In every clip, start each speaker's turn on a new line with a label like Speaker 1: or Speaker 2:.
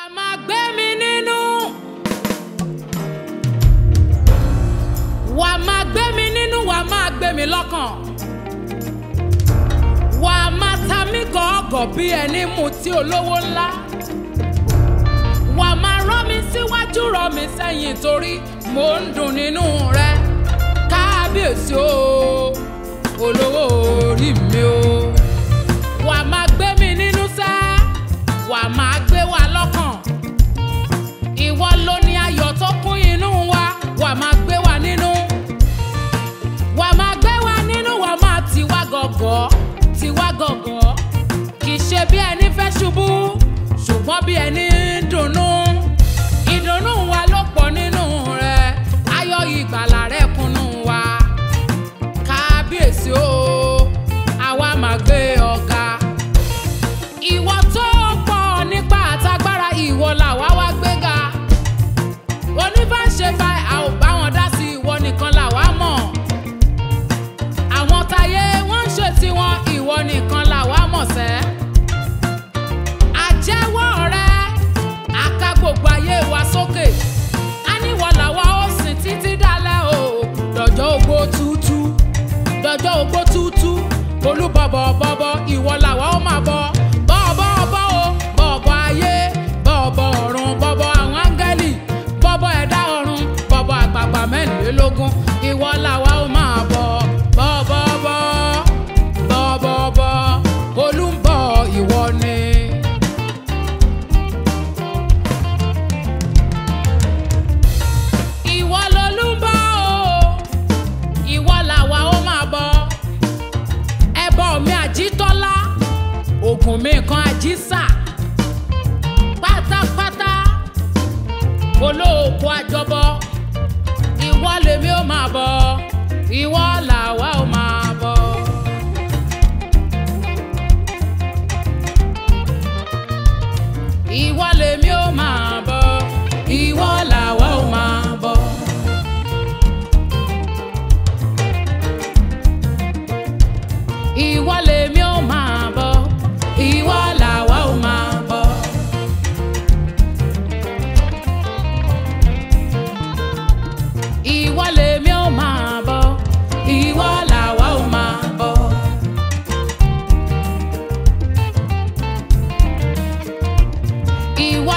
Speaker 1: máa gbé mi nínú. wà á máa gbé mi nínú wà á máa gbé mi lọ́kàn. wà á máa ta mí gọ̀ọ́gọ̀ bí ẹni mutí olówó ńlá. wà á máa rọ́ mi síwájú rọ́ mi sẹ́yìn torí mò ń dùn nínú rẹ. kábíyèsí o olówó orí mi o. wà á máa gbé mi nínú sẹ́ wà á máa gbé wa lọ́kàn. ìwọ ló ní ayọ̀ tó kún inú wa wà á máa gbé wa nínú. wà á máa gbé wa nínú wà á máa tì wá gọ̀gọ̀ tì wá gọ̀gọ̀. kì í ṣe bí ẹni fẹ́ ṣubú ṣùgbọ́n bí ẹni ń dunnú. ìdùnnú wa ló pọ̀ nínú rẹ̀ ayọ̀ ìgbàlà rẹ̀ kúnnú wa. kábíyèsí o àwa máa gbé ọ̀gá ìwọ tó pọ̀ nípa àtagbára ìwọ làwa wá gbéga oníbàṣe fa a ò bá wọn dá sí ìwọ nìkan làwa mọ̀ àwọn táyé wọ́n ń ṣe tiwọn ìwọ nìkan làwa mọ̀ sẹ́ àjẹwọ́ rẹ àka gbogbo ayé wa sókè á níwọ̀ làwa ó sìn títí dálẹ́ o dọ̀jọ́ ogbó tútú dọjọ́ ogbó tútú olúbọ̀bọ̀ bọ̀bọ̀ ìwọ làwa ó máa bọ̀ bọ̀bọ̀ bọ̀ o bọ̀bọ̀ ayé bọ̀bọ̀ ọ̀run bọ̀bọ̀ àwọn áńgẹ́lì bọ̀bọ̀ ẹ̀dá ọ̀run bọ̀bọ̀ àgbààgbà mẹ́rìnlélógún ìwọ làwa ó máa bọ̀ bọ̀bọ̀ bọ̀ bọ̀bọ̀ bọ̀ olúbọ̀ ìwọ ni. ìwọ lolúbọ̀ o ìwọ làwa ó máa bọ̀ ẹbọ mi àjítọ́lá ògùn mi kan àjísà pátápátá olóòkú àjọbọ ìwọ lèmi ó máa bọ̀ ìwọ làwa ó máa bọ̀. ìwọ lèmi ó máa bọ̀ ìwọ làwa ó máa bọ̀. ìwọ lèmi ó máa bọ̀ ìwọ làwa ó máa bọ̀. ìwọ lèmi ó máa bọ̀ ìwọ làwa ó máa bọ̀. ìwọ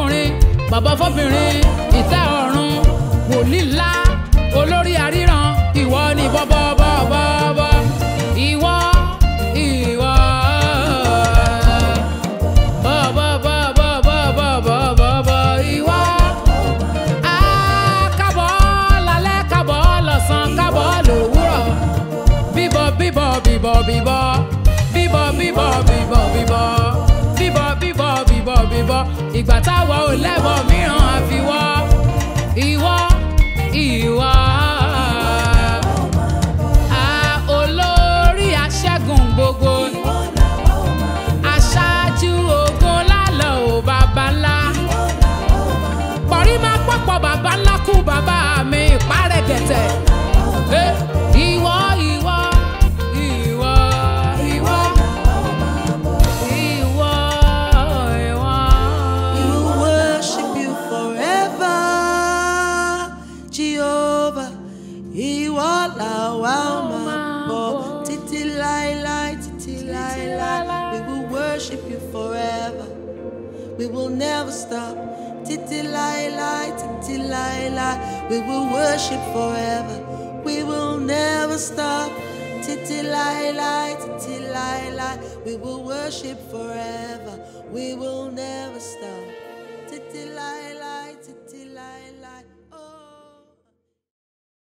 Speaker 1: fọkùnrin bàbá fọbìnrin ìtẹ́ ọ̀run wòlíì ńlá olórí àríran ìwọ ni bọ́bọ́bọ́bọ́ ìwọ ìwọ bọ́bọ́bọ́bọ́bọ́bọ́ ìwọ. Ah, kábọ̀ lálẹ́ kábọ̀ lọ́sàn kábọ̀ lówùrọ̀ bíbọ̀ bíbọ̀ bíbọ̀ bíbọ̀ bíbọ̀ bíbọ̀ bíbọ̀ bíbọ̀ bíbọ̀ bíbọ̀ bíbọ̀ bíbọ̀ ìgbà táwa ò lẹ́bọ̀ mìíràn àfiwọ́ ìwọ ìwọ. Ah, olórí aṣẹ́gun gbogbo aṣáájú ogun lálọ́ ò bàbá ńlá pọ̀rí máa pọ̀pọ̀ bàbá ńlá kú bàbá mi ìpárẹ̀ gẹ̀tẹ̀. Eh, Ìwọ ìwọ ìwọ ìwọ ìwọ ìwọ.
Speaker 2: We will worship you forever, Jehovah. Ìwọ làwa máa bọ̀ títí láéláé, títí láéláé. We will worship you forever. We will never stop. Títí láéláé, títí láéláé. We will worship forever. We will never stop. Títí láéláé, títí láéláé. We will worship forever. We will never stop. Títí láéláé, títí láéláé.